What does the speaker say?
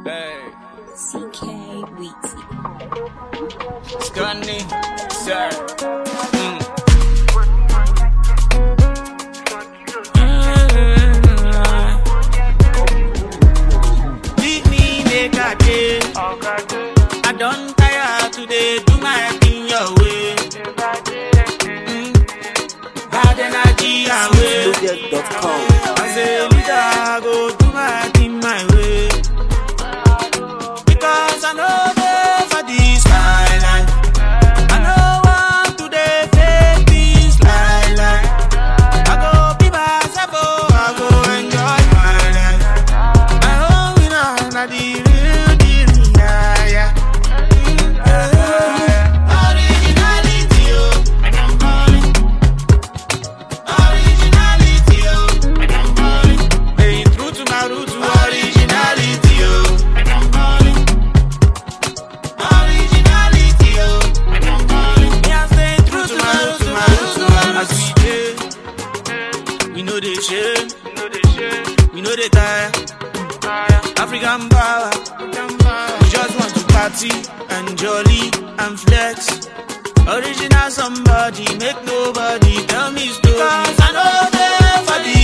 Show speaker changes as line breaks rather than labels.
Hey,
CK Weezy.
Scunny, sir. Mm. Leave me make I dey. I don't tire today, do my thing your way. Mm. Bad energy away.
Loaded.com.
As a leader, I go do my thing my way. Because I know they for this my life. I know want to dey fake this lie lie. I go be myself, oh, I go enjoy my life. My own winner, na the real deal, yeah, yeah. Mm, yeah. Originality, oh, and I'm calling. Originality, oh, and I'm calling. Staying true to my roots, originality, oh, and I'm calling. Originality, oh, and I'm calling. Me, I'm staying true to my roots, to my roots, to my roots. As we dey, we know they shame, we know they tire. African power, we just want to party and jolly and flex. Original somebody, make nobody tell me story. Cause I know they for the